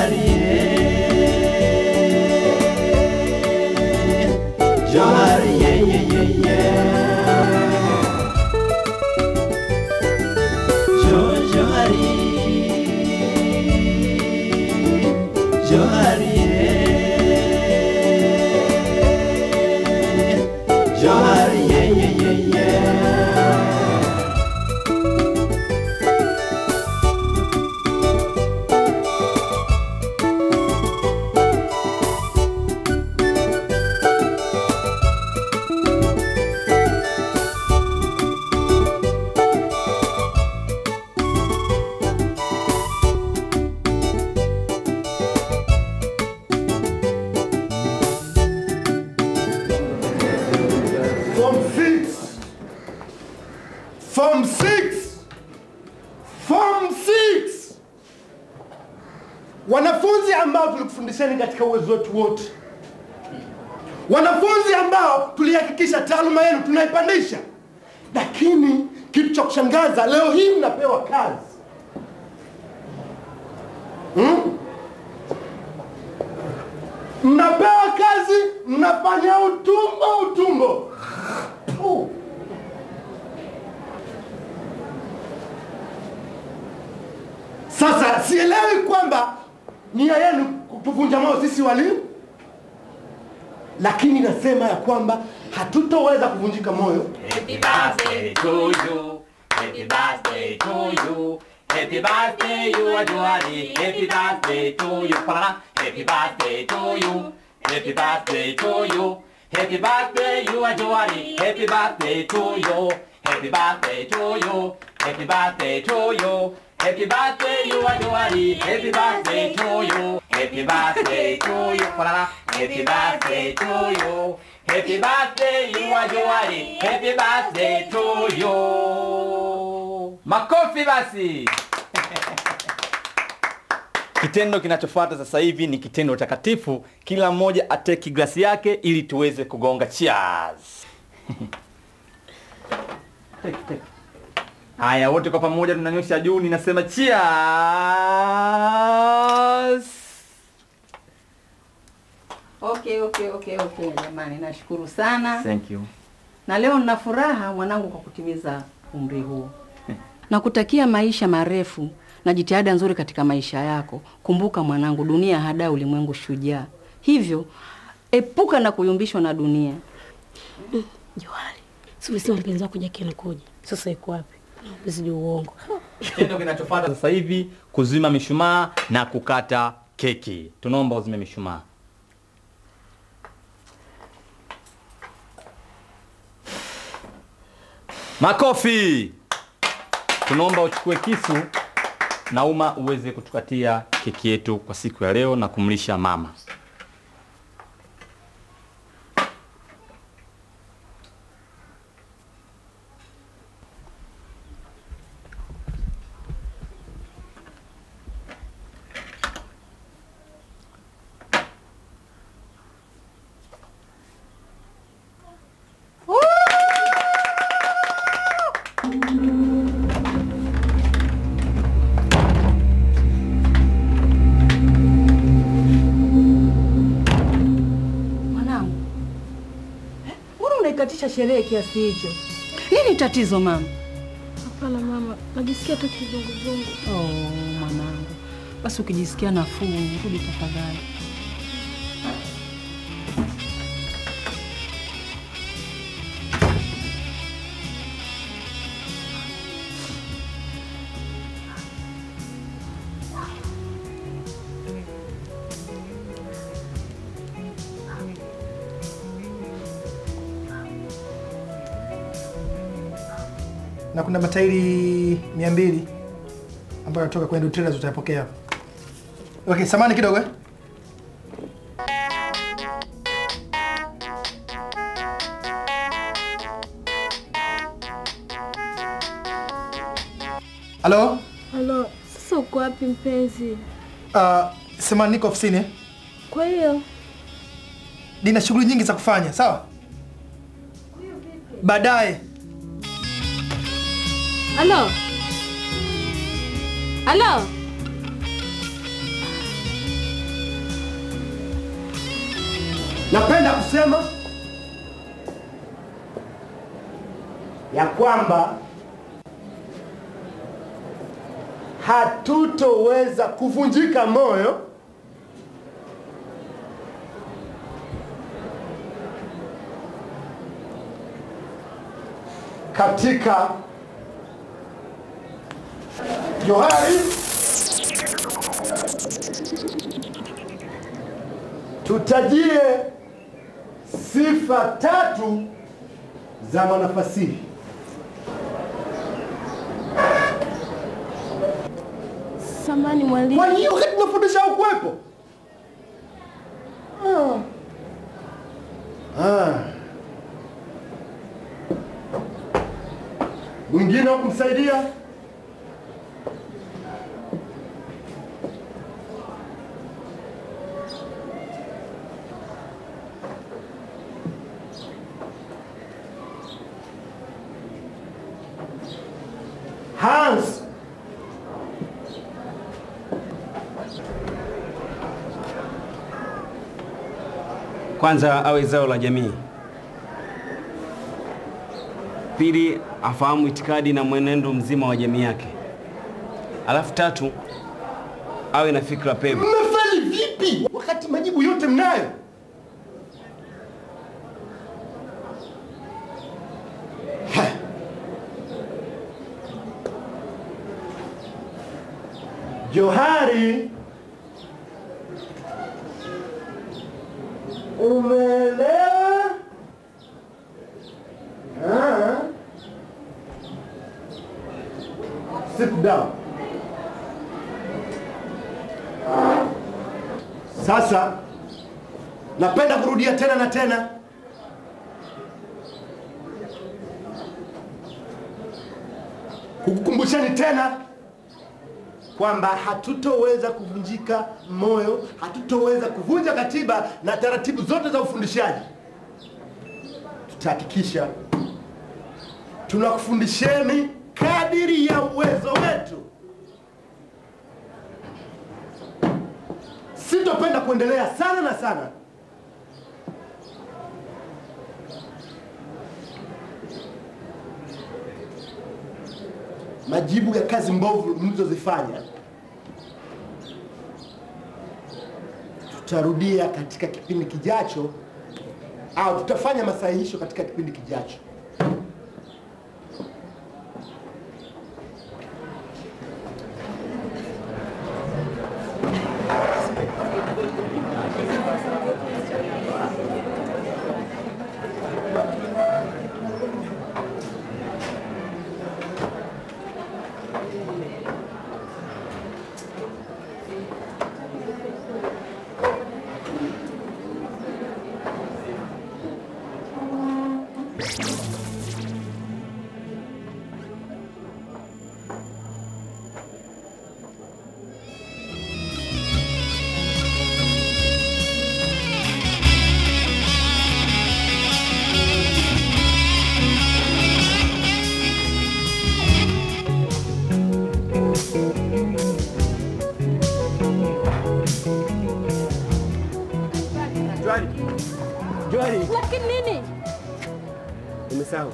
Johari, Johari, yeah, yeah, yeah, yeah. Jo, Johari, Johari, Johari, yeah, yeah, yeah, yeah. Form 6. Form 6. Form 6. Wanafunzi ambao tulikufundisheni katika uwezo wetu wote. Wanafunzi ambao tulihakikisha taaluma yenu tunaipandisha. Lakini kitu cha kushangaza leo hii mnapewa kazi. Hmm? Mnapewa kazi, mnafanya utumbo utumbo. Puh. Sasa sielewi kwamba nia yenu kutuvunja moyo sisi walimu, lakini nasema ya kwamba hatutoweza kuvunjika moyo. Happy birthday to you. Happy birthday to you. Happy birthday, you are Joari. Happy birthday to you. Parara. Happy birthday to you. Happy birthday to you. Happy birthday, you are Joari. Happy birthday to you. Happy birthday to you. Happy birthday to you. Happy birthday, you are Joari. Happy birthday to you. Happy birthday to you. Parara. Happy birthday to you. Happy birthday, you are Joari. Happy birthday to you. Makofi basi. Kitendo kinachofuata sasa hivi ni kitendo takatifu. Kila mmoja ateki glasi yake ili tuweze kugonga cheers. Take, take. Haya, wote kwa pamoja tunanyosha juu, ninasema cheers. Okay, okay, okay, okay jamani, nashukuru sana Thank you. na leo nina furaha mwanangu kwa kutimiza umri huu. Nakutakia maisha marefu na jitihada nzuri katika maisha yako. Kumbuka mwanangu, dunia hada ulimwengu shujaa, hivyo epuka na kuyumbishwa na dunia. Johari, si ulisema mpenzi wako Jackie anakuja? Sasa yuko wapi? Usije uongo. Kitendo kinachofuata sasa hivi kuzima mishumaa na kukata keki. Tunaomba uzime mishumaa. Makofi. Tunaomba uchukue kisu na uma uweze kutukatia keki yetu kwa siku ya leo na kumlisha mama. Mwanangu, eh, mbona unaikatisha sherehe kiasi hicho? Nini tatizo mama? Hapana mama, najisikia tu kizunguzungu. Oh, mwanangu, basi ukijisikia nafuu rudi tafadhali. na kuna matairi mia mbili ambayo yanatoka kwenye Dutrailers utayapokea. Okay, samani kidogo eh? Halo? Halo, sasa uko wapi mpenzi? Uh, samani niko ofisini eh? Kwa hiyo Nina shughuli nyingi za kufanya, sawa? Baadaye. halo, halo, Napenda kusema ya kwamba hatutoweza kuvunjika moyo katika Johari tutajie sifa tatu za mwanafasihi. Samani mwalimu. Kwa hiyo wakati tunafundisha ukuwepo? Ah. Ah. Mwingine wa kumsaidia? Hans. Kwanza awe zao la jamii. Pili, afahamu itikadi na mwenendo mzima wa jamii yake. Alafu tatu, awe na fikra pevu. Mmefeli vipi wakati majibu yote mnayo? Ha. Johari, umeelewa? Ah. Sit down. Sasa napenda kurudia tena na tena, kukukumbushani tena kwamba hatutoweza kuvunjika moyo, hatutoweza kuvunja katiba na taratibu zote za ufundishaji. Tutahakikisha tunakufundisheni kadiri ya uwezo wetu. Sitopenda kuendelea sana na sana. Majibu ya kazi mbovu mlizozifanya tutarudia katika kipindi kijacho, au tutafanya masahihisho katika kipindi kijacho. Johari, Johari, Lakini nini? umesahau.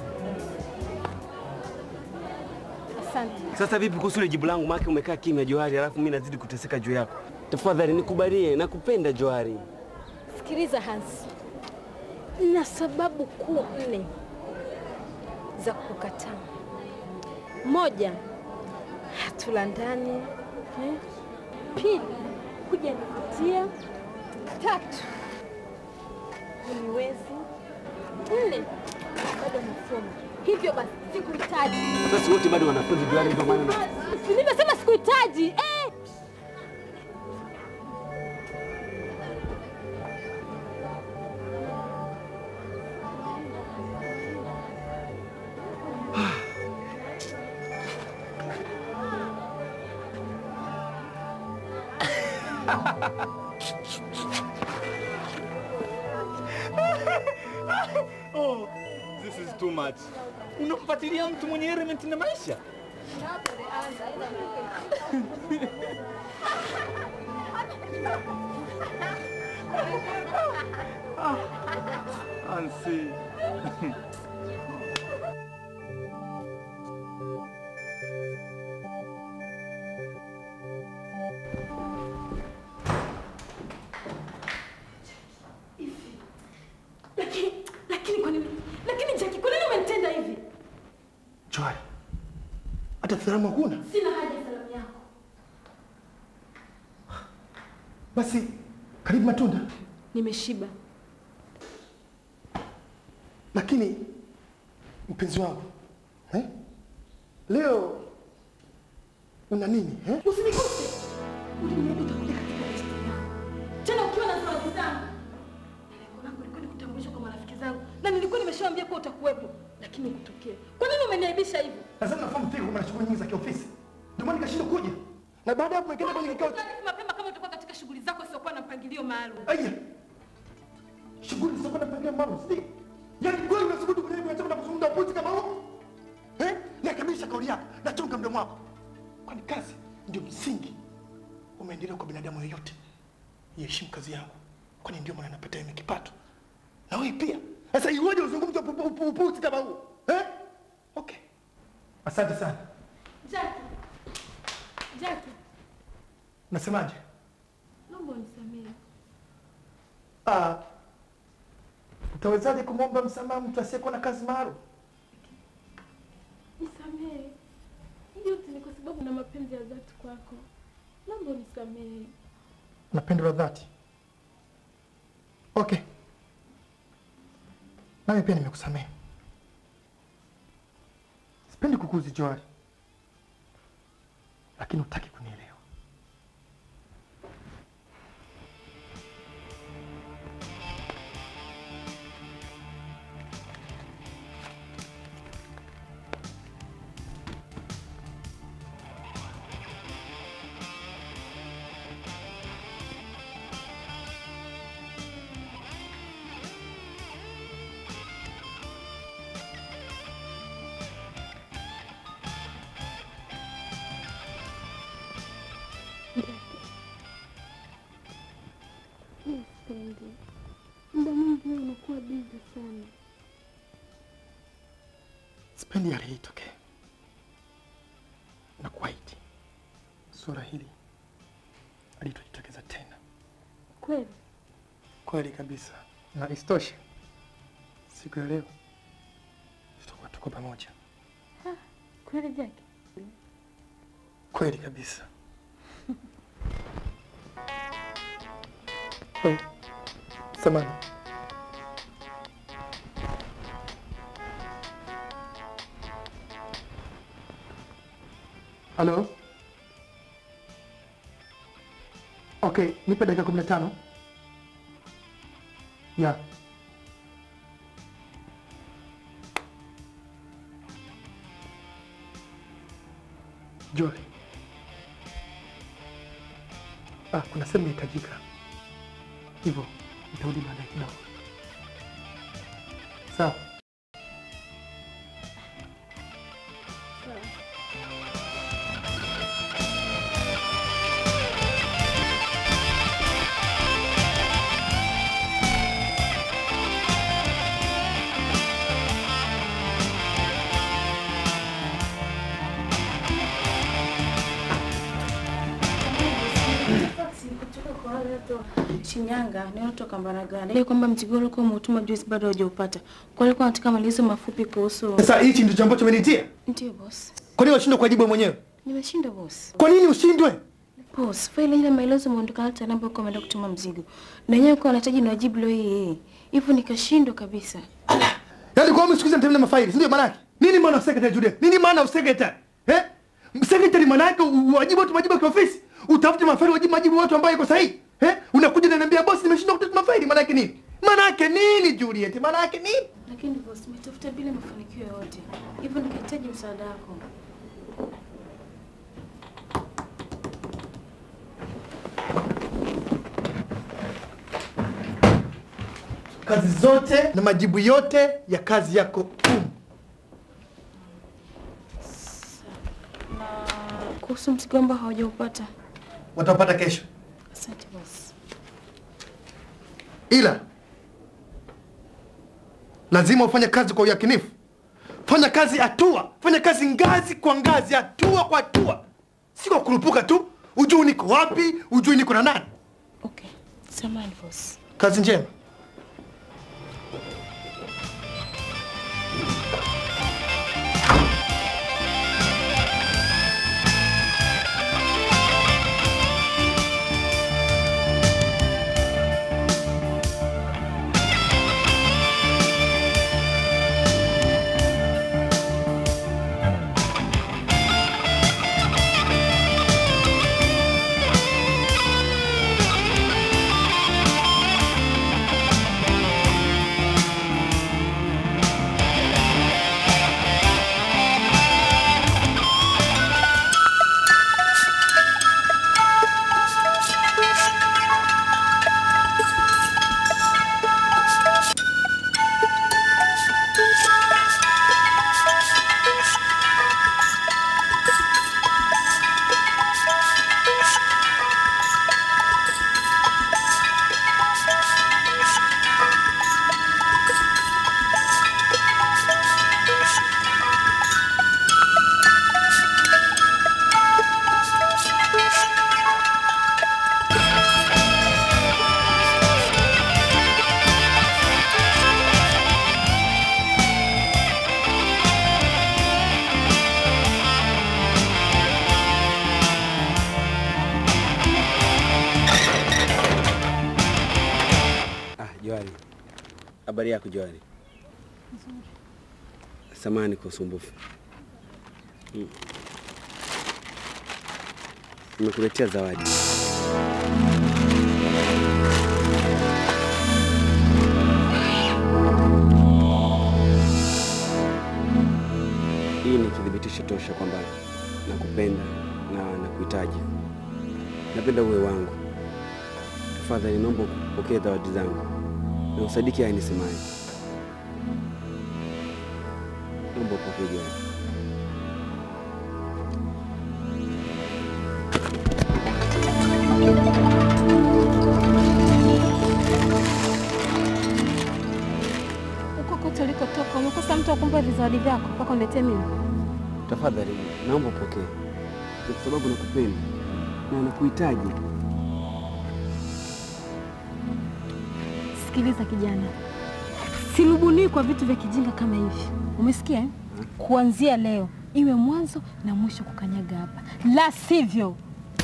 Asante. Sasa vipi kuhusu ile jibu langu? Maana umekaa kimya Johari, alafu mimi nazidi kuteseka juu yako. Tafadhali nikubalie, nakupenda Johari. Sikiliza Hans, na sababu kuu nne za kukataa. Moja, hatulandani. Eh? Pili, hujanivutia. Tatu, uniwezi. Nne, bado masomo. Hivyo basi sikuhitaji. Sasa wote bado wanafunzi Johari, ndio maana na- Si Nimesema sikuhitaji. Eh! Oh, this is too much. Unampatilia mtu mwenye element na maisha. Ansi. Lakini lakini kwa nini? Lakini Jackie, kwa nini umenitenda hivi? Joy, hata salamu huna? Sina haja ya salamu yako. Basi karibu matunda. Nimeshiba. Lakini mpenzi wangu eh? Leo una nini eh? Usinikose. Uliniambia utakuja katika maisha yangu. Tena ukiwa na zawadi zangu. Na lengo langu lilikuwa ni kutambulisha kwa marafiki zangu. Na nilikuwa nimeshawaambia kuwa utakuwepo. Lakini ukutokea. Kwa nini umeniaibisha hivi? Nadhani nafahamu fika kwamba na shughuli nyingi za kiofisi, ndio maana nikashindwa kuja, na baada ya hapo nikaenda kwenye kikao. Taarifa mapema kama utakuwa katika shughuli zako siokuwa na mpangilio maalum. Aya, shughuli zitakuwa na mpangilio maalum, si yaani kweli unasubutu kwenye hiyo na kuzungumza upuzi kama huo eh? Rekebisha kauli yako na chunga mdomo wako, kwani kazi ndio msingi wa maendeleo kwa binadamu yoyote. Iheshimu kazi yangu, kwani ndio maana napata mimi kipato, na wewe pia. Sasa iweje uzungumze upu- upu- upuzi kama huo eh? Okay, asante sana. Jackie. Jackie, Nasemaje? naomba unisamehe. Ah, utawezaje kumwomba msamaha mtu asiyekuwa na kazi maalum? Nisamehe. Hii yote ni kwa sababu na mapenzi ya dhati kwako. Naomba unisamehe. na pendo la dhati. Okay, nami pia nimekusamehe. Sipendi kukuzi Johari, lakini hutaki kunielewa. Mimi sipendi. Muda mwingi wewe unakuwa bizi sana. Sipendi hali hii itokee, na kuahidi suala hili halitojitokeza tena. Kweli? Kweli kabisa, na isitoshe, siku ya leo tutakuwa tuko pamoja. Kweli Jackie? Kweli kabisa. Oh, samani. Halo? Okay, nipe dakika kumi na tano. Ya. Joy. Ah, kuna sehemu inahitajika, hivyo nitarudi baadaye kidogo. Sawa. kutoka kwa wale watu wa Shinyanga ni watu wa Kambaragani. Ile kwamba mzigo ulikuwa umeutuma juzi bado haujaupata. Kwa hiyo nataka maelezo mafupi kuhusu Sasa hichi ndicho ambacho umenitia. Ndio boss. Kwa nini unashindwa kujibu mwenyewe? Nimeshinda boss. Kwa nini ushindwe? Boss, faili ile maelezo umeondoka hata namba uko umeenda kutuma mzigo. Na yeye kwa anahitaji niwajibu leo hii. Hivyo nikashindwa kabisa. Yaani kwa mimi siku hizi mtembea mafaili, si ndio maana yake? Nini maana of secretary Jude? Nini maana of secretary? Eh? Secretary maana yake uwajibu watu majibu kwa ofisi. Utafute mafaili wajibu majibu watu ambao iko sahihi. Eh? Unakuja na niambia boss nimeshindwa kutuma mafaili maana yake nini? Maana yake nini Juliet? Maana yake nini? Lakini boss, nimetafuta bila mafanikio yoyote. Hivyo nikahitaji msaada wako. Kazi zote na majibu yote ya kazi yako um. Na kuhusu mzigo ambao haujaupata. Watapata kesho. Asante boss. ila lazima ufanye kazi kwa uyakinifu. Fanya kazi hatua, fanya kazi ngazi kwa ngazi, hatua kwa hatua, si kwa kurupuka tu. Ujui niko wapi, ujui niko na nani. Okay. Samahani boss. Kazi njema. Ah, Johari. Habari yako Johari? Samani kwa usumbufu. Mm. Nimekuletea zawadi. Hii ni kithibitisho tosha kwamba nakupenda na nakuhitaji. Napenda uwe wangu. Tafadhali naomba upokee zawadi zangu na usadiki haya nisemayo. Naomba upokee Johari. Huko kote ulikotoka umekosa mtu wa kumpa vizawadi vyako mpaka uniletee mimi. Tafadhali naomba upokee, Ni kwa sababu nakupenda na nakuhitaji. Sikiliza kijana, silubuniwi kwa vitu vya kijinga kama hivi, umesikia? eh? Kuanzia leo iwe mwanzo na mwisho kukanyaga hapa, la sivyo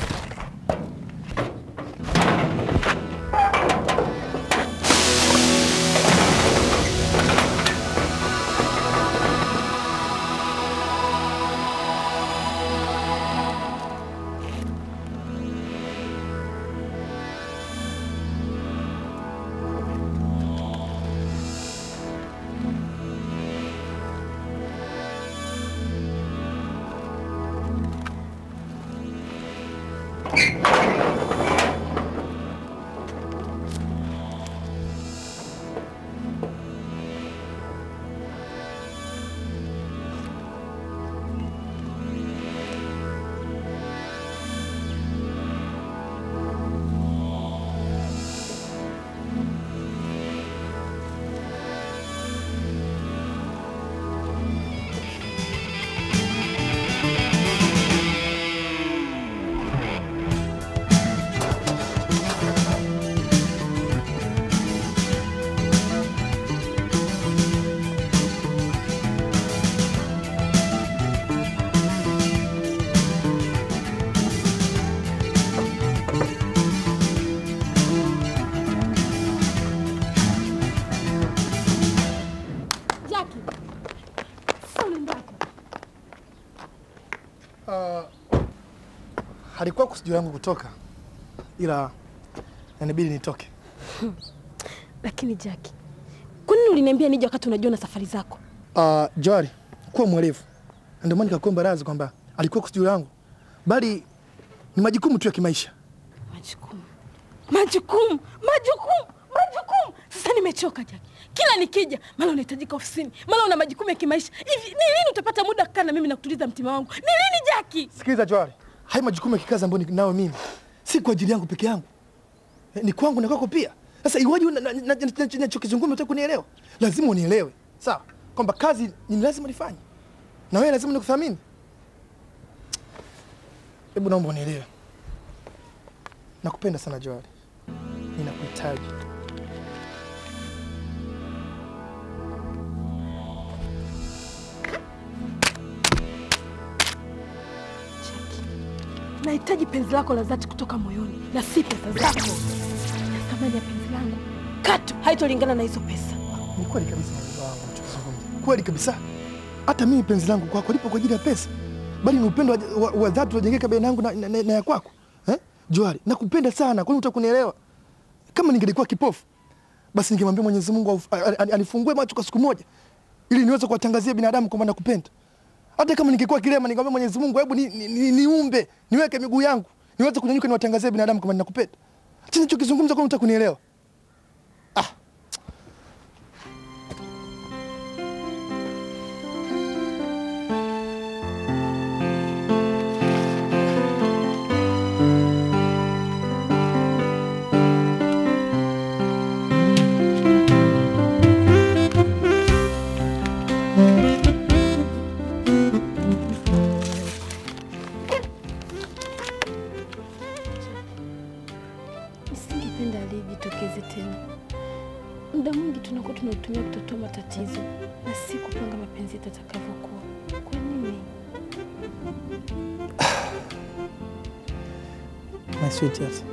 Jackie, sasa unaenda wapi? Uh, halikuwa kusudio langu kutoka, ila inabidi nitoke. Lakini Jackie, kwa nini uliniambia nije wakati unajua na safari zako? Uh, Johari, kuwa mwelevu. Ndio maana nikakuomba radhi kwamba alikuwa kusudio langu, bali ni majukumu tu ya kimaisha. Majukumu, majukumu, majukumu, majukumu. Sasa nimechoka Jackie. Kila nikija mara unahitajika ofisini, mara una majukumu ya kimaisha. Hivi ni lini utapata muda kukaa na mimi na kutuliza mtima wangu? Ni lini Jackie? Sikiliza Johari, haya majukumu ya kikazi ambayo ninayo mimi si kwa ajili yangu peke yangu, Eh, ni kwangu na kwako pia. Sasa iwaje na- na- na- na- nachokizungumza unataka kunielewa? Lazima unielewe, sawa, kwamba kazi ni lazima nifanye na wewe lazima nikuthamini. Hebu naomba unielewe, nakupenda sana Johari, ninakuhitaji. Nahitaji penzi lako la dhati kutoka moyoni na si pesa zako. Na thamani ya penzi langu katu haitolingana na hizo pesa. Ni kweli kabisa mwanzo wangu unachokizungumza, kweli kabisa. Hata mimi penzi langu kwako lipo kwa ajili ya pesa, bali ni upendo wa, wa, wa dhati unajengeka baina yangu na, na, na, na ya kwako eh? Johari, nakupenda sana, kwani utakunielewa? Kama ningelikuwa kipofu, basi ningemwambia Mwenyezi Mungu auf- a- a- anifungue macho kwa siku moja, ili niweze kuwatangazia binadamu kwamba nakupenda. Hata kama ningekuwa kilema, ningemwambia Mwenyezi Mungu, hebu ni, ni, ni, niumbe niweke miguu yangu niweze kunyanyuka niwatangazie binadamu kwamba ninakupenda. Acha nichokizungumza, kwani utakunielewa? Nisingependa alijitokeze tena. Muda mwingi tunakuwa tunautumia kutatua matatizo na si kupanga mapenzi yetu yatakavyokuwa. Kwa nini? My sweetheart.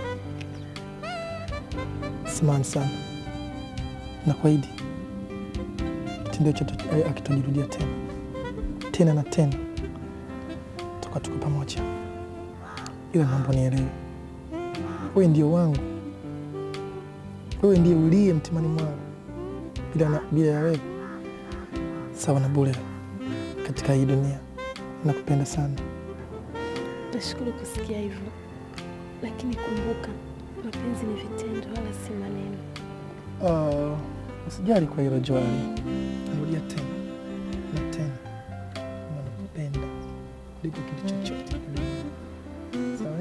Samahani sana. Nakuahidi kitendo hicho hatu- hakitajirudia tena tena na tena, toka tuko pamoja, ila naomba nielewe, wewe ndio wangu, wewe ndiye uliye mtimani mwangu. Bila, na- bila ya wewe sawa na bure katika hii dunia. Nakupenda sana. Nashukuru kusikia hivyo, lakini kumbuka, mapenzi ni vitendo wala si maneno. Uh, usijali kwa hilo Joali, narudia tena na tena, nakupenda kuliko kitu chochote duniani. Sawa?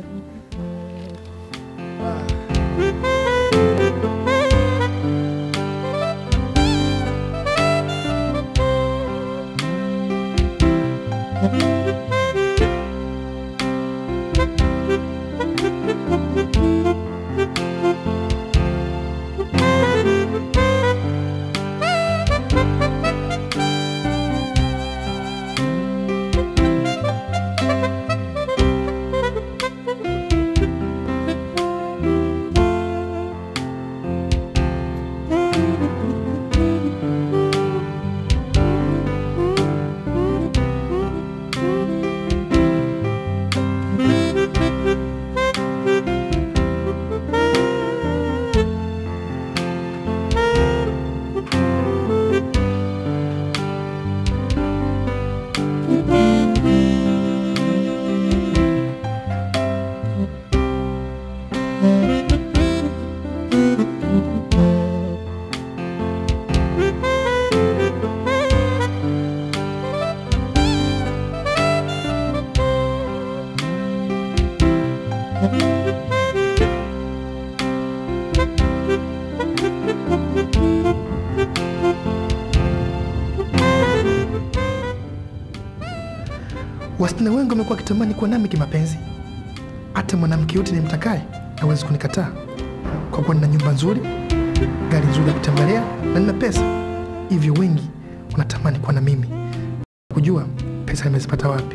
Wasichana wengi wamekuwa wakitamani kuwa nami kimapenzi. Hata mwanamke yote nimtakaye hawezi kunikataa, kwa kuwa nina nyumba nzuri, gari nzuri ya kutembelea na nina pesa. Hivyo wengi wanatamani kuwa na mimi, kujua pesa nimezipata wapi.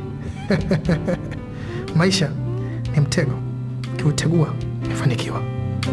Maisha ni mtego, ukiutegua umefanikiwa.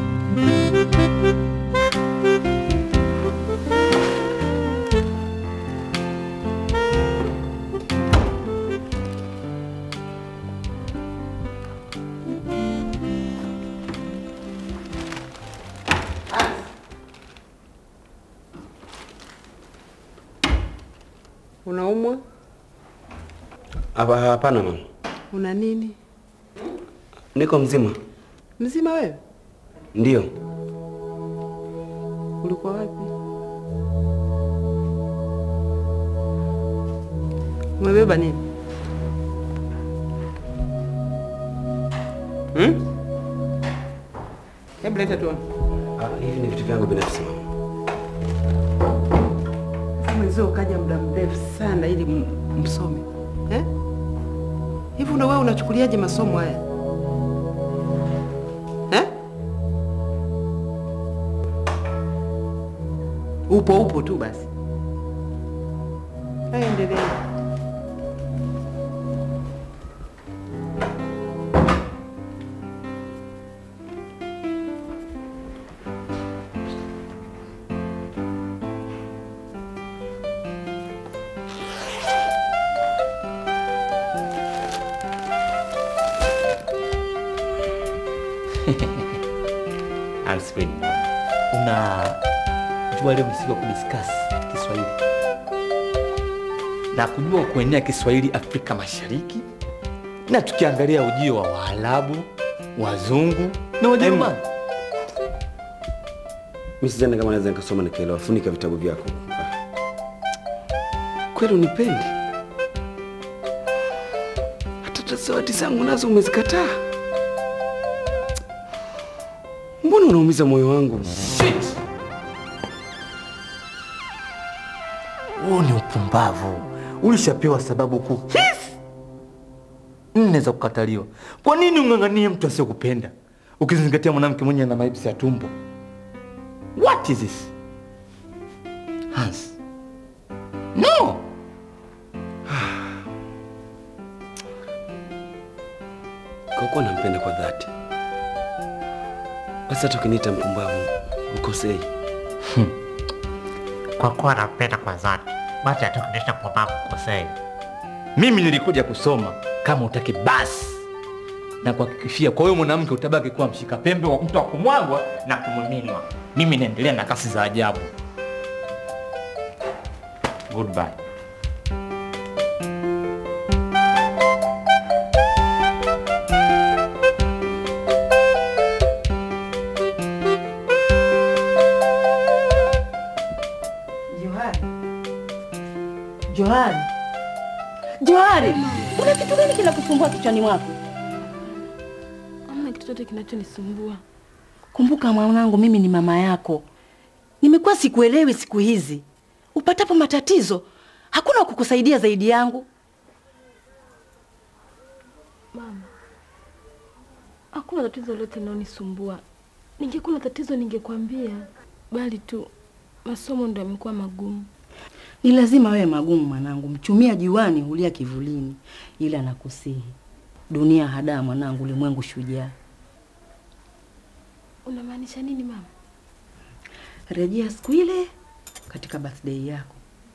Unaumwa? Hapa hapana mama, Una nini? niko mzima. Mzima wewe? Ndio, Ulikuwa wapi? Umebeba nini? Hmm? Hebu leta tuone. Ah, hivi ni vitu vyangu binafsi mama. Sasa mwenzio ukaja muda mrefu sana ili m- msome eh? Hivi ndo wewe unachukuliaje masomo haya eh? Upo upo tu basi. Haya, endelea. Answin, una jua leo msiku wa kudiscuss Kiswahili na kujua kuenea Kiswahili Afrika Mashariki, na tukiangalia ujio wa Waarabu, Wazungu na Wajerumani. Mimi sidhani kama naweza nikasoma nikaelewa. Funika vitabu vyako. Ah. Kweli unipendi? Hata zawadi zangu nazo umezikataa. Mbona unaumiza moyo wangu? Shit! Huo ni upumbavu. Ulishapewa sababu kuu hizi nne za kukataliwa. Kwa nini ung'ang'anie mtu asiyokupenda ukizingatia mwanamke mwenye ana maibsi ya tumbo? What is this? Hans. No! Kwa kuwa nampenda kwa dhati, basi hata ukiniita mpumbavu ukosei. Kwa kuwa nampenda kwa dhati, basi atakuonyesha mpumbavu kukosea. Mimi nilikuja kusoma, kama utaki basi na kuhakikishia kwa huyo mwanamke utabaki kuwa mshika pembe wa mtu wa kumwagwa na kumiminwa. Mimi naendelea na kasi za ajabu. Goodbye. Johari, Johari, Johari, una kitu gani kinakusumbua kichwani mwako? Hamna kitu chochote kinachonisumbua. Kumbuka mwanangu, mimi ni mama yako. Nimekuwa sikuelewi siku hizi. Upatapo matatizo, hakuna wa kukusaidia zaidi yangu. Mama, hakuna tatizo lolote linalonisumbua. Ningekuwa na tatizo ningekwambia, bali tu masomo ndo yamekuwa magumu. Ni lazima wewe magumu mwanangu, mchumia juani hulia kivulini, ila nakusihi, dunia hadaa mwanangu, ulimwengu shujaa. Unamaanisha nini mama? Rejea siku ile katika birthday yako.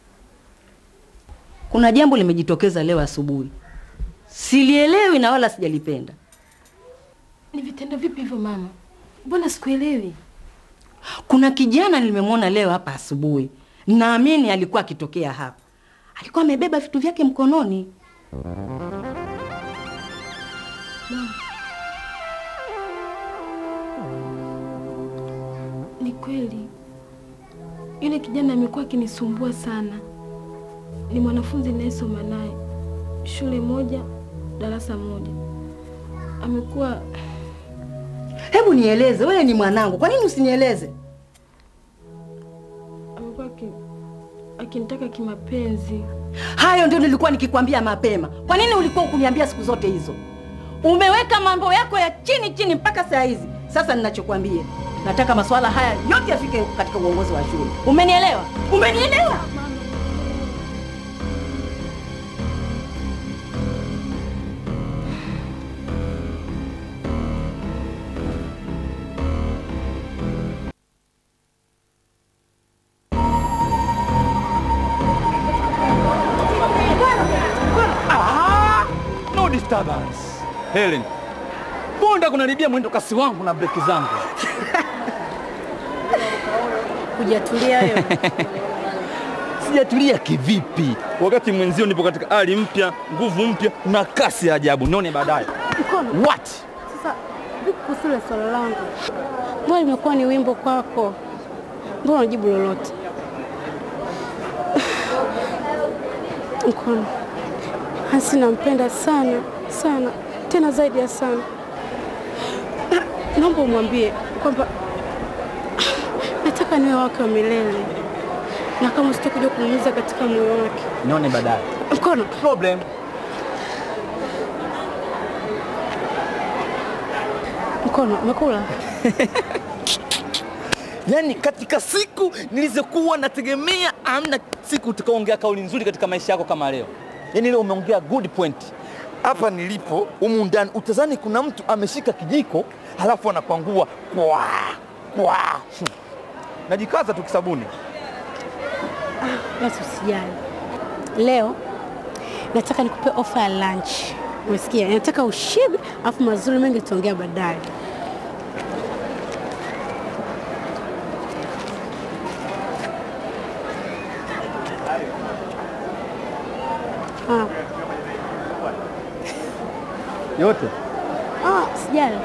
Kuna jambo limejitokeza leo asubuhi, silielewi na wala sijalipenda. Ni vitendo vipi hivyo mama? Mbona sikuelewi? Kuna kijana nimemwona leo hapa asubuhi, naamini alikuwa akitokea hapa. Alikuwa amebeba vitu vyake mkononi. Mama, ni kweli yule kijana amekuwa akinisumbua sana. Ni mwanafunzi ninayesoma naye shule moja, darasa moja. Amekuwa Hebu nieleze, wewe ni mwanangu, kwa nini usinieleze? amekuwa aki- akinitaka kimapenzi. Hayo ndio nilikuwa nikikwambia mapema. Kwa nini ulikuwa ukuniambia siku zote hizo? Umeweka mambo yako ya chini chini mpaka saa hizi. Sasa ninachokwambia, nataka masuala haya yote yafike katika uongozi wa shule. Umenielewa? Umenielewa? Ah, no disturbance. Helen, mbona kunaribia mwendo kasi wangu na breki zangu? Hujatulia wewe? Sijatulia kivipi wakati mwenzio nipo katika hali mpya, nguvu mpya na kasi ya ajabu? Nione baadaye. Mkono. What? Sasa vipi kuhusu ile swala langu? Mbona limekuwa ni wimbo kwako? Mbona unajibu lolote? Mkono. Hansi nampenda sana sana, tena zaidi ya sana. Na- Naomba umwambie kwamba nataka niwe wake wa milele, na kama sitakuja kumuumiza katika moyo wake. Nione baadaye. Mkono Problem. mkono, umekula? Yaani katika siku nilizokuwa nategemea amna siku utakaongea kauli nzuri katika maisha yako kama leo. Yaani leo umeongea good point. Hapa nilipo humu ndani utazani kuna mtu ameshika kijiko halafu anakwangua kwa kwa. Hmm. Najikaza tu kisabuni. Basi usijali. Leo nataka nikupe ofa ya lunch. Umesikia? Nataka ushibe, afu mazuri mengi tutaongea baadaye. Ah, Yote. ah, sijali.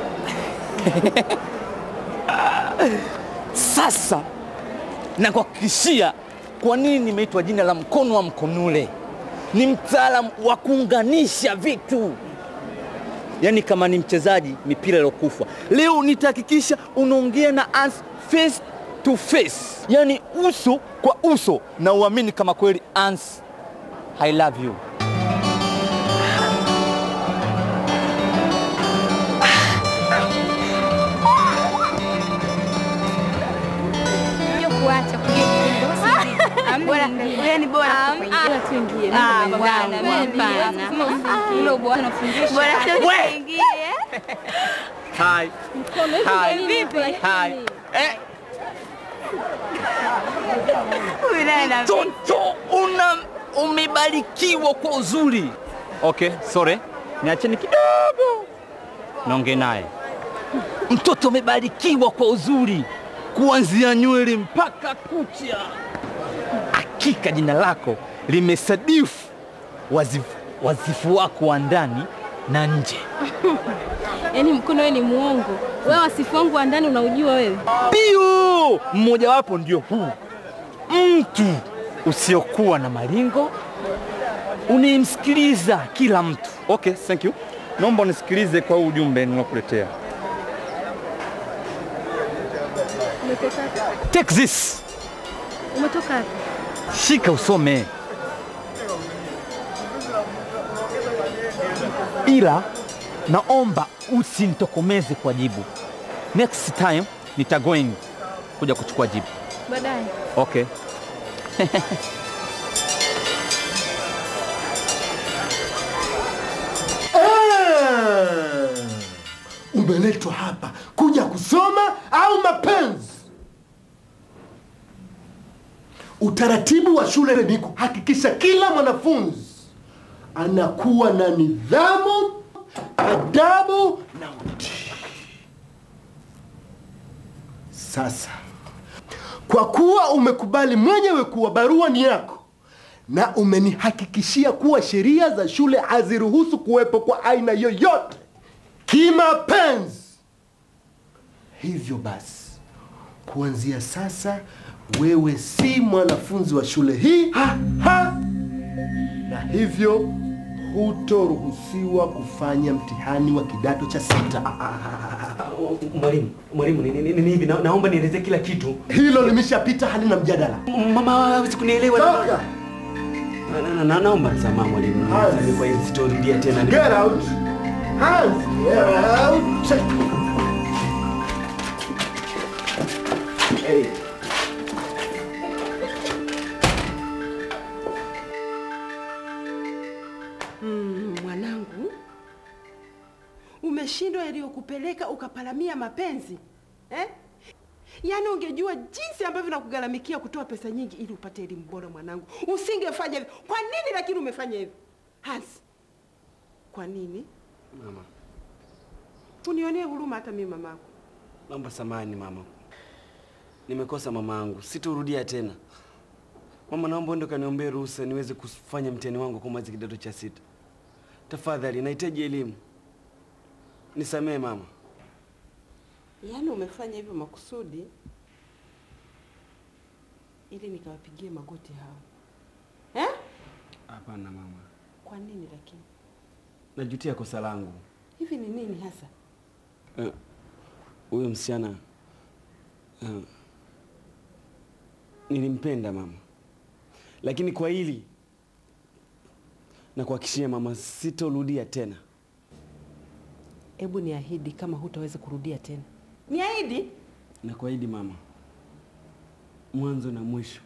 Sasa nakuhakikishia kwa nini nimeitwa jina la mkono wa mkonule. Ni mtaalamu wa kuunganisha vitu, yaani kama ni mchezaji mipira iliyokufa. Leo nitahakikisha unaongea na us face to face, yaani uso kwa uso, na uamini kama kweli Ans, I love you. kuacha bora yani bora kuingia tuingie Ah, bwana, hapana. hilo bwana unafundisha bora We! tuingie Hi. mkono hivi Hi. ndio vipi Hi. Eh, huyu naye na mtoto una umebarikiwa kwa uzuri. Okay, sorry. Niacheni kidogo. Naongea naye. Mtoto umebarikiwa kwa uzuri kuanzia nywele mpaka kucha. Hakika jina lako limesadifu wazifu, wazifu wako wa ndani na nje. yaani mkono wewe ni muongo wewe wasifu wangu wa ndani unaujua wewe Ndio, mmojawapo ndio huu, mtu usiokuwa na malingo, unayemsikiliza kila mtu. Okay, thank you. Naomba unisikilize kwa huu ujumbe nilokuletea. umetoka Take this, umetoka wapi? shika usome, ila naomba usinitokomeze kwa jibu. Next time nitagoing kuja kuchukua jibu. baadaye Okay. Ah! Umeletwa hapa kuja kusoma au mapenzi? Utaratibu wa shule ni kuhakikisha kila mwanafunzi anakuwa na nidhamu, adabu na utii. Sasa kwa kuwa umekubali mwenyewe kuwa barua ni yako na umenihakikishia kuwa sheria za shule haziruhusu kuwepo kwa aina yoyote kimapenzi, hivyo basi kuanzia sasa wewe si mwanafunzi wa shule hii ha, ha. na hivyo hutoruhusiwa kufanya mtihani wa kidato cha sita. Mwalimu, mwalimu, ni- ni- ni- ni hivi, na- naomba nieleze kila kitu. Hilo limeshapita, halina mjadala. Mama hawezi kunielewa. Toka. Na- na- na- Naomba msamaha mwalimu, Hans. Nisamehe kwa hili sitorudia tena. Get out. Hans, get out. Hey. Mm, mwanangu, umeshindwa yaliyokupeleka ukapalamia mapenzi eh? Yaani ungejua jinsi ambavyo nakugharamikia kutoa pesa nyingi ili upate elimu bora mwanangu, usingefanya hivyo. Kwa nini lakini umefanya hivyo Hans? Kwa nini? Mama, Unionee huruma hata mimi mamako. naomba samahani mama, nimekosa mama yangu, sitorudia tena. Mama, naomba uende kaniombee ruhusa niweze kufanya mtihani wangu kumaliza kidato cha sita. Tafadhali, nahitaji elimu, nisamehe mama. Yaani umefanya hivyo makusudi ili nikawapigie magoti hao eh? Hapana mama, Kwa nini lakini? najutia kosa langu. Hivi ni nini hasa? Eh, Huyo msichana eh, Nilimpenda mama, lakini kwa hili na kuhakikishia mama, sitorudia tena. Hebu niahidi kama hutaweza kurudia tena. Niahidi. Na kuahidi mama, mwanzo na mwisho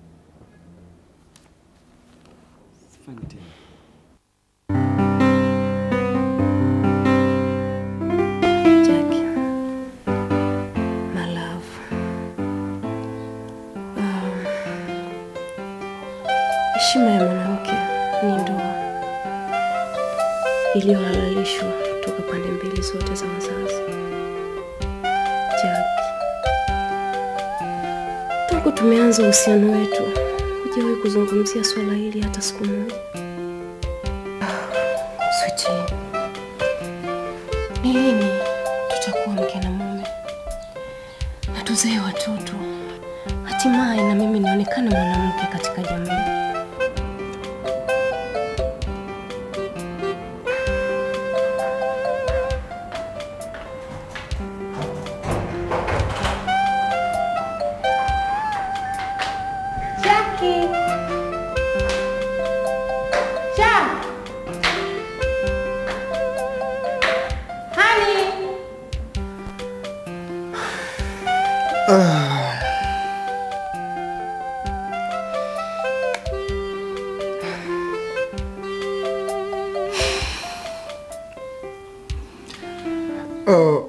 sifanyi tena. Jackie, my love. Um, Heshima ya mwanamke ni ndoa iliyohalalishwa toka pande mbili zote za wazazi. Jackie, tangu tumeanza uhusiano wetu hujawahi kuzungumzia swala hili hata siku moja. Sweetie, ni lini tutakuwa mke na mume na tuzae watoto, hatimaye na mimi nionekane mwanamke katika jamii? Jackie. Jack. Honey. Oh,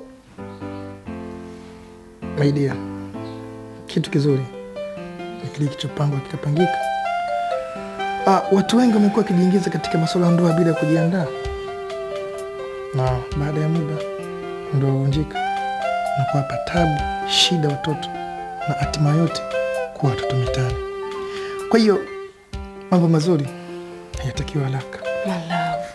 my dear, kitu kizuri ni kile kilichopangwa kikapangika. Ah, watu wengi wamekuwa wakijiingiza katika masuala ya ndoa bila kujiandaa, na baada ya muda ndoa huvunjika na kuwapa tabu, shida watoto na hatima yote kuwa watoto mitaani. Kwa hiyo mambo mazuri hayatakiwa haraka. My love.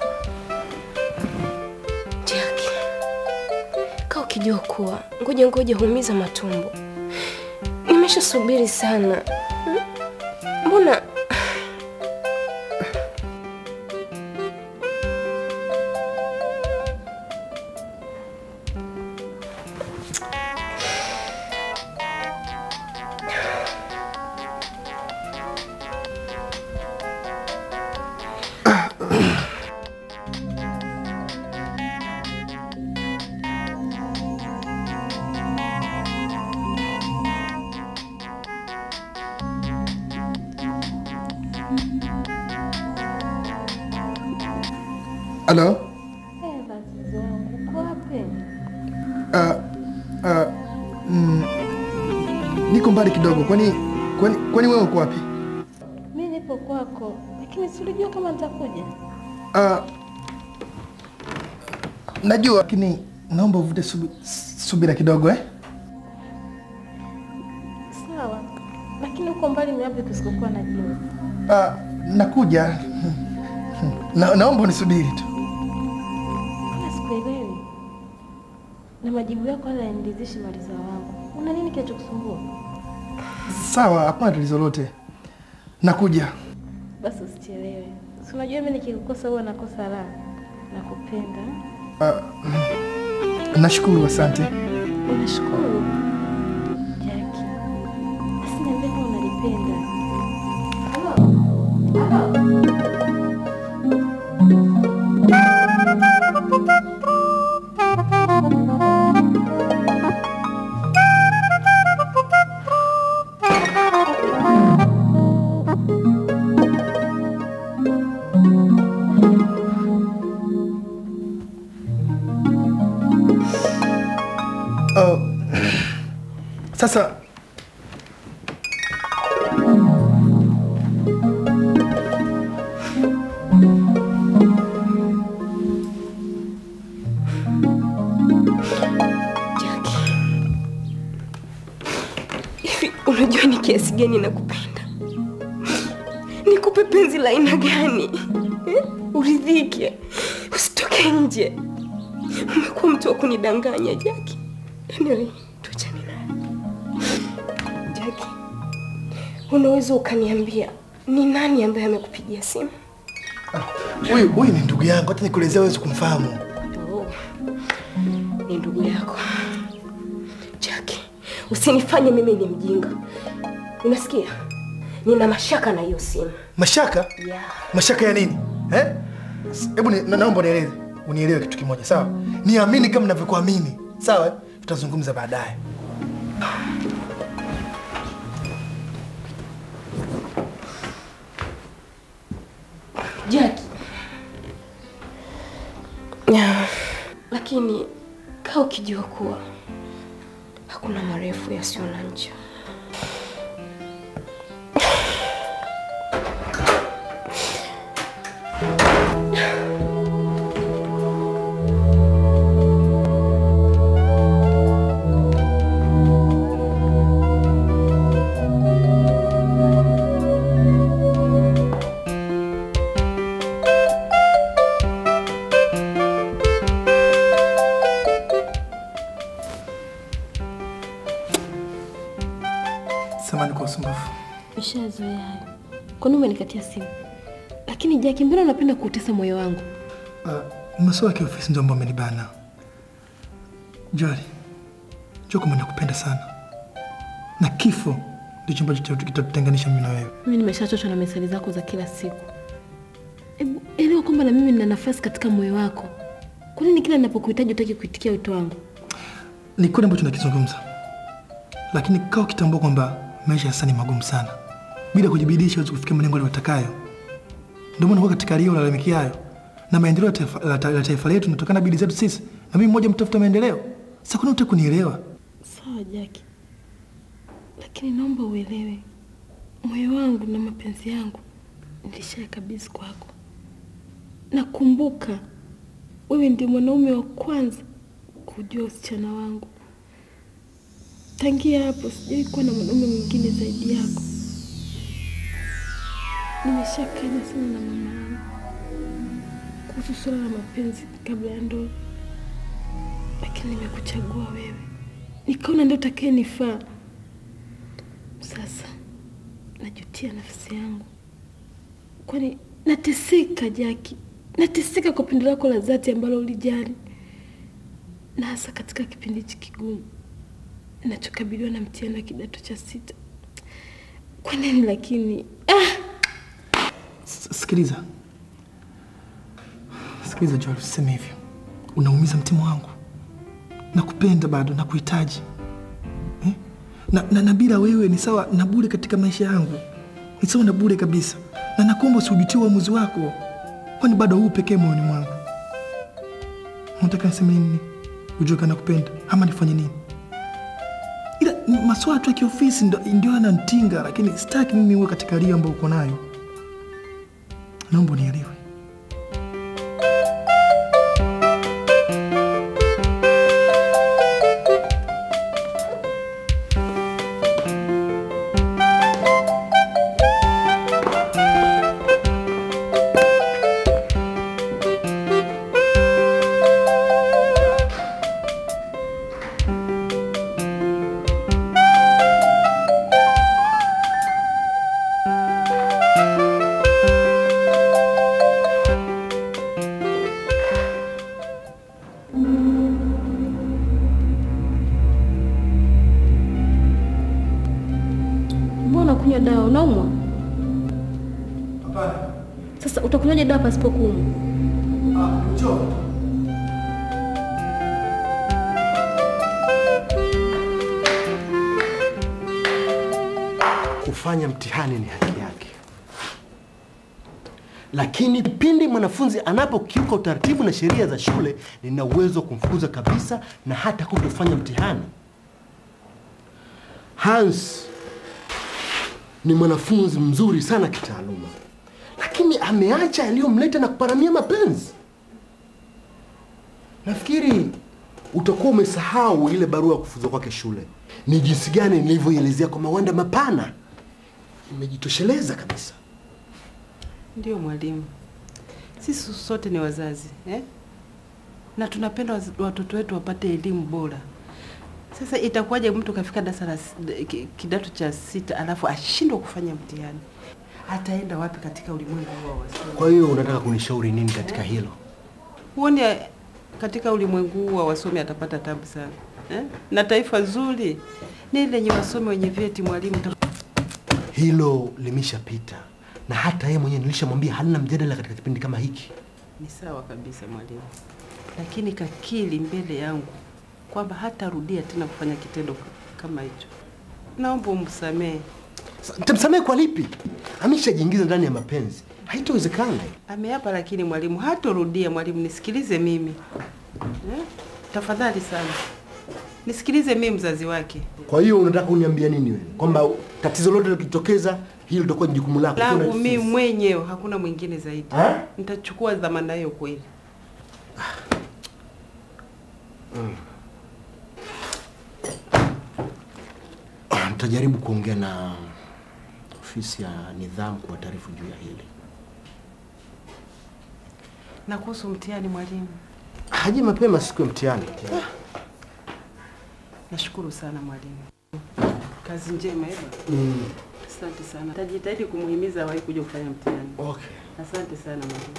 Jackie. Kaa ukijua kuwa ngoja ngoja huumiza matumbo. Nimeshasubiri sana. Hmm? Mbona Halo? Uko wapi? Ah, ah, mm, niko mbali kidogo. Kwani kwani kwani wewe uko wapi? Mi nipo kwako, lakini silijua kama nitakuja. Ah, najua lakini naomba uvute subi, subira kidogo eh? Sawa, lakini uko mbali ni wapi kusikokuwa na jina? Ah, nakuja. Na, naomba unisubiri tu. Mbona sikuelewi? Na majibu yako wala yaniridhishi maliza wangu. Una nini kinachokusumbua? Sawa, hapana tatizo lote. Nakuja. Basi usichelewe. Si unajua mimi nikikukosa huwa nakosa raha. Nakupenda. Ah, nashukuru, asante. Unashukuru? Jackie. Basi niambie kama unanipenda. Oh, sasa hivi unajua ni kiasi gani nakupenda? Nikupe penzi la aina gani? Eh? Uridhike, usitoke nje. Umekuwa mtu wa kunidanganya Jaki. Anyway, tuachane naye. Jaki, unaweza ukaniambia ni nani ambaye amekupigia simu? huyu huyu ni ndugu yangu, hata nikuelezea huwezi kumfahamu. Oh, ni ndugu yako Jaki, usinifanye mimi ni mjinga. Unasikia? Nina mashaka na hiyo simu. Mashaka? Yeah. Mashaka ya nini? Eh? Hebu ni- na- naomba unieleze, unielewe kitu kimoja, sawa? Niamini kama ninavyokuamini, sawa? eh? Tutazungumza baadaye. Jackie. Lakini kaa ukijua kuwa hakuna marefu yasiyo na ncha. Samahani kwa usumbufu. Nishazoea hayo. Kwani umenikatia simu? Lakini Jackie, mbona unapenda kuutesa moyo wangu? Uh, masuala ya kiofisi ndio ambayo amenibana. Jori, jua kwamba nakupenda sana, na kifo ndicho ambacho kita- kitatutenganisha mimi na wewe. Mimi nimeshachoshwa na mesali zako za kila siku. Hebu elewa kwamba na mimi nina nafasi katika moyo wako. Kwa nini kila ninapokuhitaji utaki kuitikia wito wangu? Ni kweli ambacho nakizungumza, lakini kaa ukitambua kwamba maisha ya sasa ni magumu sana. Bila kujibidisha huwezi kufikia malengo aliyotakayo. Ndio maana uko katika rio unalalamikia hayo, na maendeleo ya taifa, la ta- la taifa letu inatokana na bidii zetu sisi, na mimi mmoja mtafuta maendeleo. Sasa kwani unataka kunielewa? Sawa Jackie, lakini naomba uelewe, moyo wangu na mapenzi yangu nilishayakabidhi kwako. Nakumbuka wewe ndiye mwanaume wa kwanza kujua usichana wangu. Tangia hapo sijawahi kuwa na mwanaume mwingine zaidi yako. Nimeshakanya sana na mama yangu kuhusu suala la mapenzi kabla ya ndoa, lakini nimekuchagua wewe, nikaona ndio utakaye nifaa. Sasa najutia nafsi yangu, kwani nateseka Jaki, nateseka kwa pendo lako la dhati ambalo ulijali, na hasa katika kipindi hichi kigumu nachokabiliwa na mtihani wa kidato cha sita. Kwa nini lakini S- Sikiliza, sikiliza Joel, usiseme hivyo, unaumiza mtima wangu. Nakupenda bado, nakuhitaji eh? na, na, na bila wewe ni sawa na bure katika maisha yangu, ni sawa na bure kabisa, na nakuomba usiujutie uamuzi wako, kwani bado huu pekee moyoni mwangu. Unataka niseme nini? Ujue kana nakupenda ama nifanye nini? Ila ni maswala tu ya kiofisi ndo- ndio yananitinga, lakini sitaki mimi uwe katika ria ambayo uko nayo. Naomba unielewe. mbona kunywa dawa? Unaumwa? Hapana. Sasa utakunywaje dawa pasipo kuumwa? Ah, njoo. Kufanya mtihani ni haki yake, lakini pindi mwanafunzi anapokiuka utaratibu na sheria za shule, nina uwezo wa kumfukuza kabisa na hata kutofanya mtihani. Hans ni mwanafunzi mzuri sana kitaaluma, lakini ameacha yaliyomleta na kuparamia mapenzi. Nafikiri utakuwa umesahau ile barua ya kufuzwa kwake shule, ni jinsi gani nilivyoielezea kwa mawanda mapana. Imejitosheleza kabisa. Ndio mwalimu, sisi sote ni wazazi eh? na tunapenda waz- watoto wetu wapate elimu bora. Sasa itakuwaje mtu kafika darasa la s- ki- kidato cha sita alafu ashindwe kufanya mtihani? Ataenda wapi katika ulimwengu huo wa wasomi? Kwa hiyo unataka kunishauri nini katika hilo? Huoni eh, katika ulimwengu huu wa wasomi atapata tabu sana eh? na taifa zuri ni lenye wasomi wenye vyeti mwalimu. hilo limeshapita, na hata yeye mwenyewe nilishamwambia halina mjadala katika kipindi kama hiki. Ni sawa kabisa mwalimu, lakini kakili mbele yangu kwamba hatarudia tena kufanya kitendo kama hicho. Naomba umsamehe. Nitamsamehe kwa lipi? Ameshajiingiza ndani ya mapenzi, haitowezekana. Ameapa, lakini mwalimu hatorudia. Mwalimu, nisikilize mimi eh? Tafadhali sana nisikilize mimi, mzazi wake Kwa hiyo unataka uniambia nini wewe? Kwamba tatizo lote likitokeza hilo litakuwa ni jukumu lako. langu Kuna- mimi mwenyewe, hakuna mwingine zaidi. Ha? Nitachukua dhamana hiyo kweli. Mm. Nitajaribu kuongea na ofisi ya nidhamu kwa taarifu juu ya hili. Na kuhusu mtihani, mwalimu, Haji mapema siku ya mtihani. nashukuru sana mwalimu, kazi njema. Eba, Mm. asante sana, tajitahidi kumuhimiza awahi kuja kufanya mtihani. Okay. Asante sana mwalimu.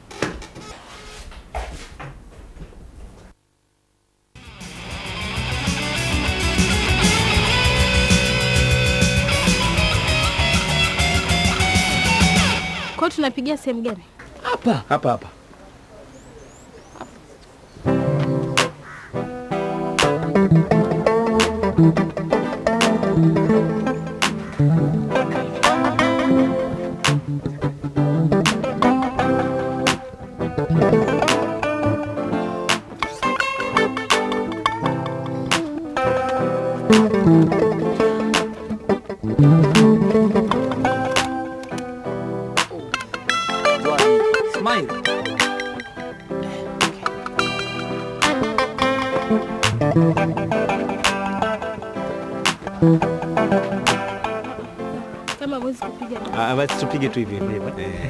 Kwa hiyo tunapigia sehemu gani? Hapa hapa hapa. Smile. Kama huwezi kupiga basi. Ah, basi tupige tu hivi hivi. Eh.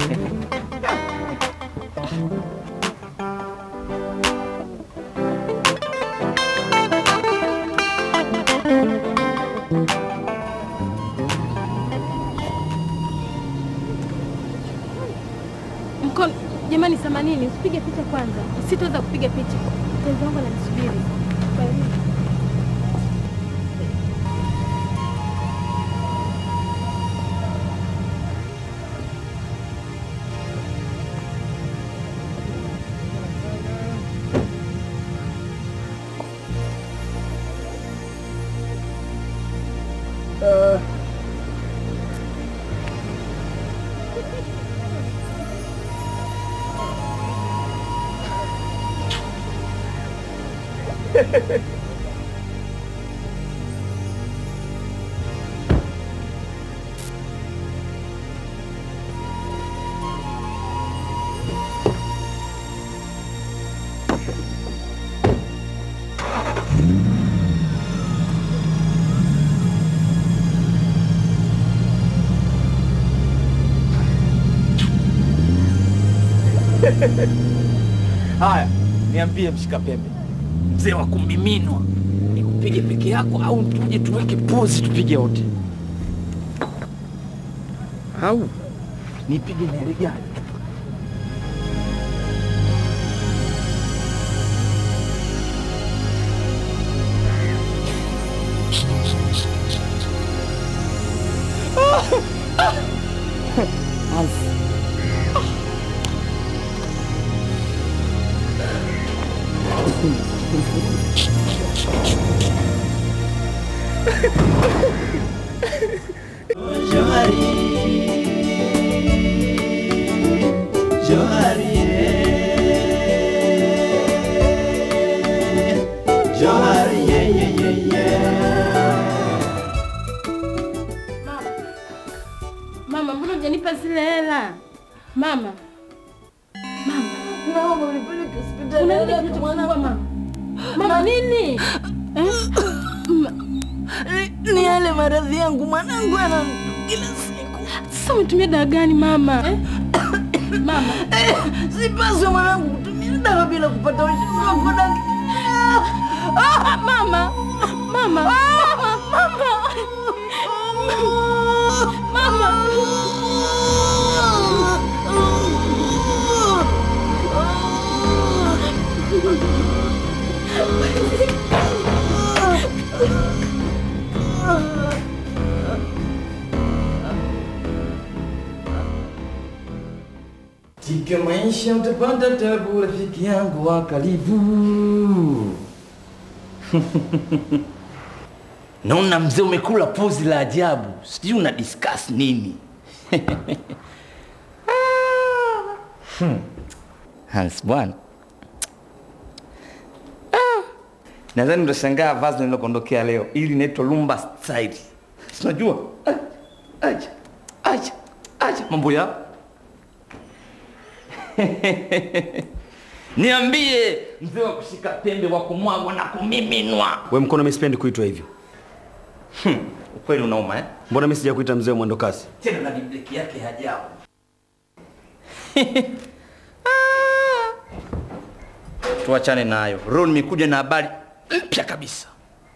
Mkono jamani, samanini, usipige picha kwanza. Sitaweza kupiga picha. Mpenzi wangu ananisubiri. Kwa hiyo- Haya, niambie mshika pembe, mzee wa kumiminwa, nikupige peke yako au tuje tuweke pozi tupige wote, au nipige nyari gani? Mama, mbona hujanipa zile hela? Mama. Mama. Naomba unipeleke hospitali Una nini haraka kinachokusumbua mwanangu. mama? Mama nini? Eh? Ni- Ni yale maradhi yangu mwanangu ana kila siku. Sasa umetumia dawa gani mama? Eh? Mama. Sipaswi mwanangu kutumia dawa bila kupata ushauri wako daktari. Ah, mama. Mama. Mama. Mama. Katika maisha utapata tabu, rafiki yangu wa karibu. Naona mzee umekula pozi la ajabu, sijui una discuss nini? Hmm. Hans bwana, Ah. nadhani utashangaa vazi nililokuondokea leo, ili inaitwa lumba style. Si unajua? Ah, Acha, acha, acha mambo ya Niambie, mzee wa kushika pembe wa kumwagwa na kumiminwa. We mkono, mimi sipendi kuitwa hivyo. Hmm, ukweli unauma eh? Mbona mimi sijakuita mzee wa mwendo kasi? Tena na dibleki yake ya ajabu. Tuachane nayo. Ron nimekuja na habari mpya kabisa.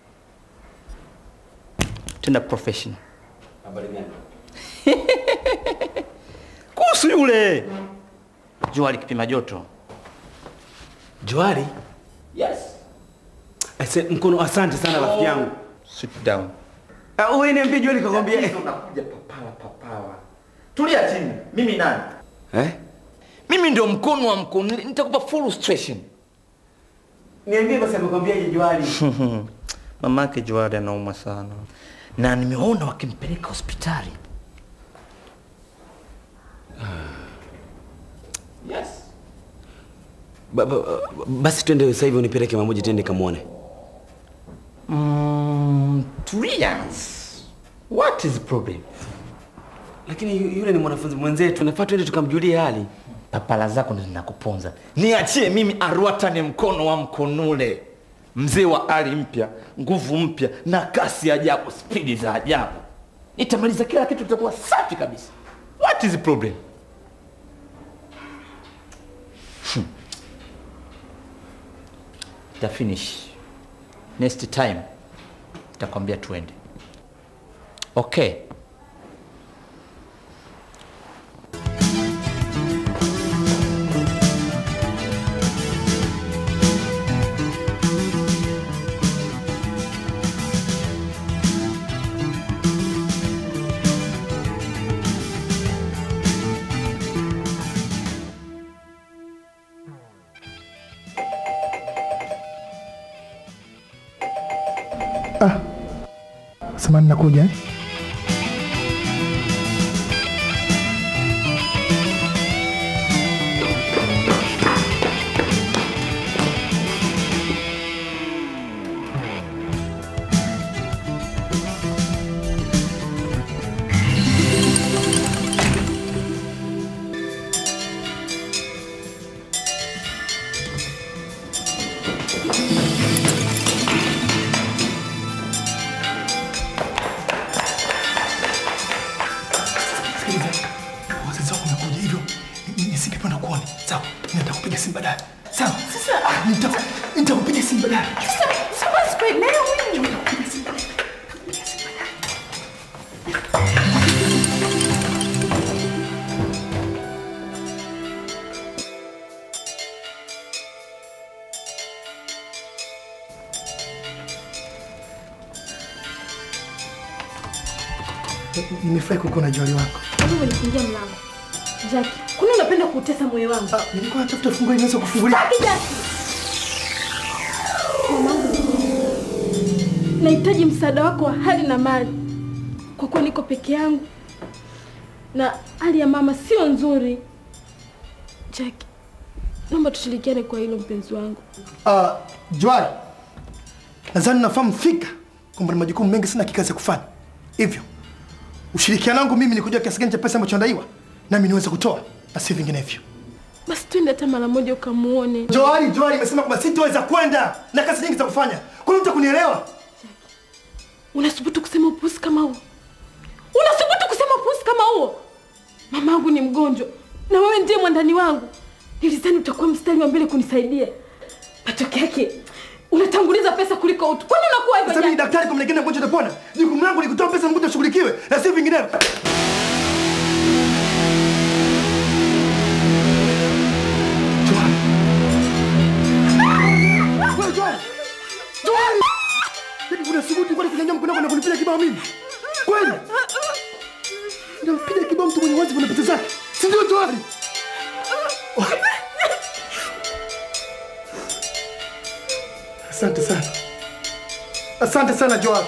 Tenda professional. Habari gani? Kuhusu yule Johari kipima joto. Johari? Yes. Ase, mkono, asante sana rafiki yangu. Sit down. Ah, wewe niambie Johari kakwambia. Unakuja papawa papawa. Tulia chini. Mimi nani? Eh? Mimi ndio mkono wa mkono. Nitakupa full illustration. Niambie basi amekwambiaje Johari? Mamake Johari anaumwa sana, na nimeona wakimpeleka hospitali. Yes. Ba, ba, ba- basi twende sasa hivi unipeleke mamoja twende kamwone. Mm, tulia. What is the problem? Lakini yu- yule ni mwanafunzi mwenzetu, nafaa twende tukamjulie hali. Papala zako ndo zinakuponza. Niachie mimi Arwata ni mkono wa mkonule, mzee wa ari mpya, nguvu mpya na kasi ajabu, spidi za ajabu. Nitamaliza kila kitu, kitakuwa safi kabisa. What is the problem? Hmm. Ta finish. Next time nitakwambia tuende. Okay. Ah, samani nakuja eh? Sikiliza, wazazi wako wamekuja hivyo, ni- nisingependa kuone. Sawa, nitakupiga simu baadaye. Sawa. Sasa nita- nitakupiga simu baadaye. Nimefurahi kukuona Joli wako. Mbona umenifungia mlango? Jackie, kwani unapenda kuutesa moyo wangu? Ah, nilikuwa natafuta funguo inaweza kufungulia. Sitaki Jackie. Mamangu, nahitaji msaada wako wa hali na mali, kwa kuwa niko peke yangu na hali ya mama sio nzuri. Jackie, naomba tushirikiane kwa hilo mpenzi wangu. Uh, Jwari, nadhani nafahamu fika kwamba na majukumu mengi sana kikazi ya kufanya. Hivyo ushirikiano wangu mimi ni kujua kiasi gani cha pesa ambacho nadaiwa nami niweze kutoa na si vinginevyo. Basi twende hata mara moja ukamuone. Joari, Joari imesema kwamba sitoweza kwenda na kazi nyingi za kufanya. Kuna mtu kunielewa? Unasubutu kusema upusi kama huo? Unasubutu kusema upusi kama huo? Mamangu ni mgonjwa na wewe ndiye mwandani wangu. Nilizani utakuwa mstari wa mbele kunisaidia. Matokeo yake unatanguliza pesa kuliko utu. Kwani unakuwa hivyo? Sasa mimi Jack? daktari kumlegenda mgonjwa atapona. Jukumu langu ni kutoa pesa mgonjwa ashughulikiwe na si vinginevyo. Joari. Wewe Joari. Joari. Hivi unasubutu kwani kunyanyua mkono wako na kunipiga kibao mimi? Kweli? Unampiga kibao mtu mwenye wajibu na pesa zake. Si ndio Joari? Asante sana Joel.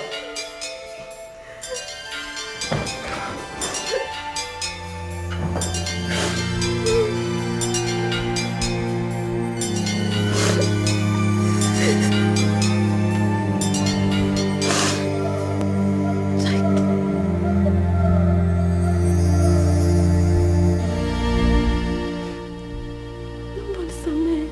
Naomba unisamehe.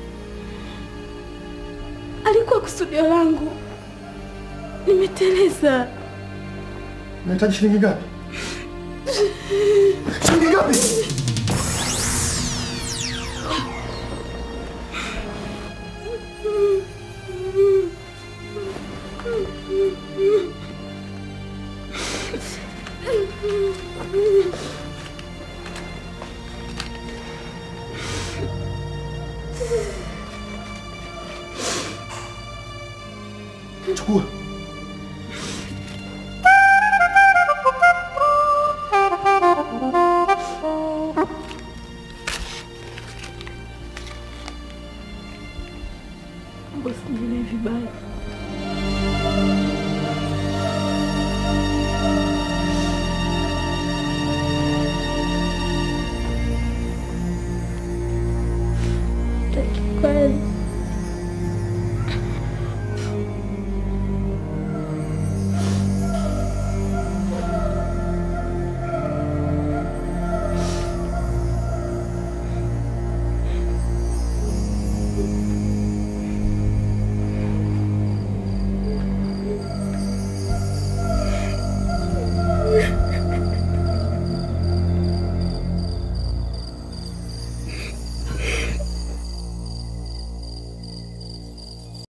Alikuwa kusudio langu. Nimeteleza. Unahitaji shilingi ngapi? Shilingi ngapi?